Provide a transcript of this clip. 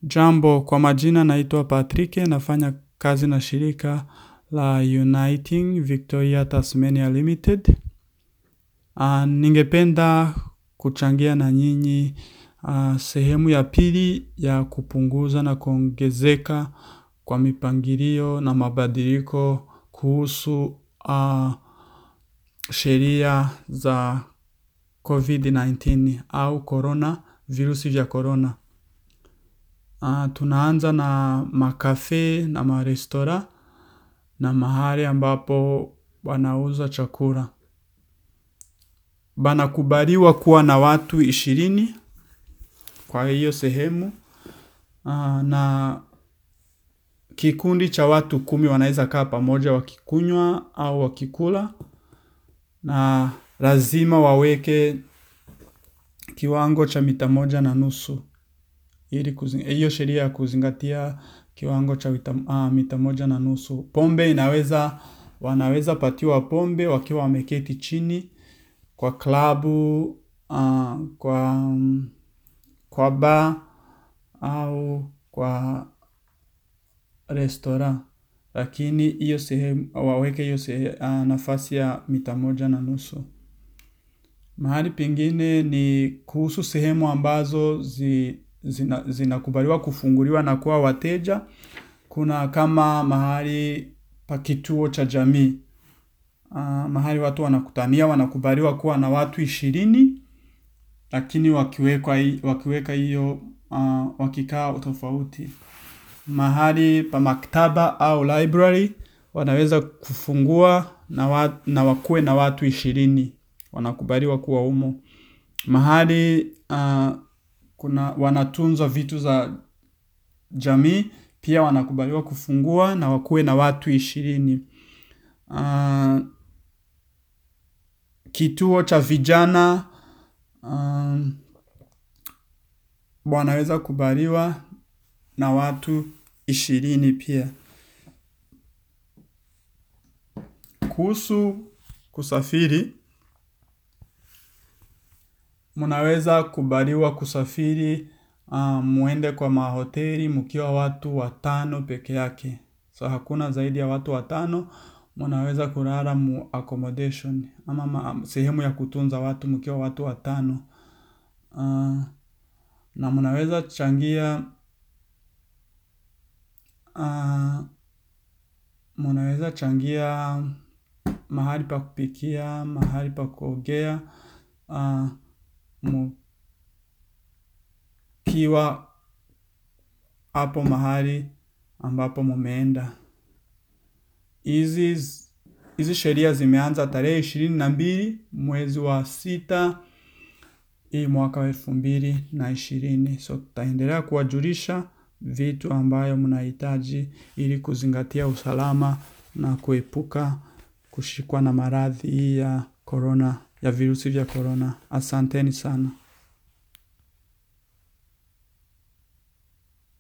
Jambo kwa majina naitwa Patrick nafanya kazi na shirika la Uniting Victoria Tasmania Limited. Ningependa kuchangia na nyinyi sehemu ya pili ya kupunguza na kuongezeka kwa mipangilio na mabadiliko kuhusu sheria za COVID-19 au corona, virusi vya corona. Tunaanza na makafe na marestora na mahali ambapo wanauza chakula. Banakubaliwa kuwa na watu ishirini kwa hiyo sehemu na kikundi cha watu kumi wanaeza kaa pamoja wakikunywa au wakikula na lazima waweke kiwango cha mita moja na nusu. Hiyo sheria ya kuzingatia kiwango cha mita moja na nusu. Pombe inaweza, wanaweza patiwa pombe wakiwa wameketi chini kwa klabu, kwa bar au kwa restaurant. Lakini hiyo sehemu, waweke hiyo nafasi ya mita moja na nusu. Mahali pengine ni kuhusu sehemu ambazo zinakubaliwa kufunguliwa na kuwa wateja. Kuna kama mahali pa kituo cha jamii. Mahali watu wanakutania wanakubaliwa kuwa na watu ishirini. Lakini wakiweka hiyo wakikaa tofauti. Mahali pa maktaba au library wanaweza kufungua na wakuwe na watu ishirini. Wanakubaliwa kuwa humo. Mahali wanatunza vitu za jamii. Pia wanakubaliwa kufungua na wakuwe na watu ishirini. Kituo cha vijana wanaweza kubaliwa na watu ishirini pia. Kuhusu kusafiri mnaweza kubaliwa kusafiri mwende kwa mahoteli mkiwa watu watano peke yake So hakuna zaidi ya watu watano. Mnaweza kulala mu accommodation ama sehemu ya kutunza watu mkiwa watu watano. Na mnaweza changia mnaweza changia mahali pa kupikia, mahali pa kuogea mkiwa hapo mahali ambapo mmeenda. Hizi sheria zimeanza tarehe ishirini na mbili mwezi wa sita hii mwaka wa elfu mbili na ishirini So tutaendelea kuwajulisha vitu ambayo mnahitaji ili kuzingatia usalama na kuepuka kushikwa na maradhi ya corona ya virusi vya corona. Asanteni sana.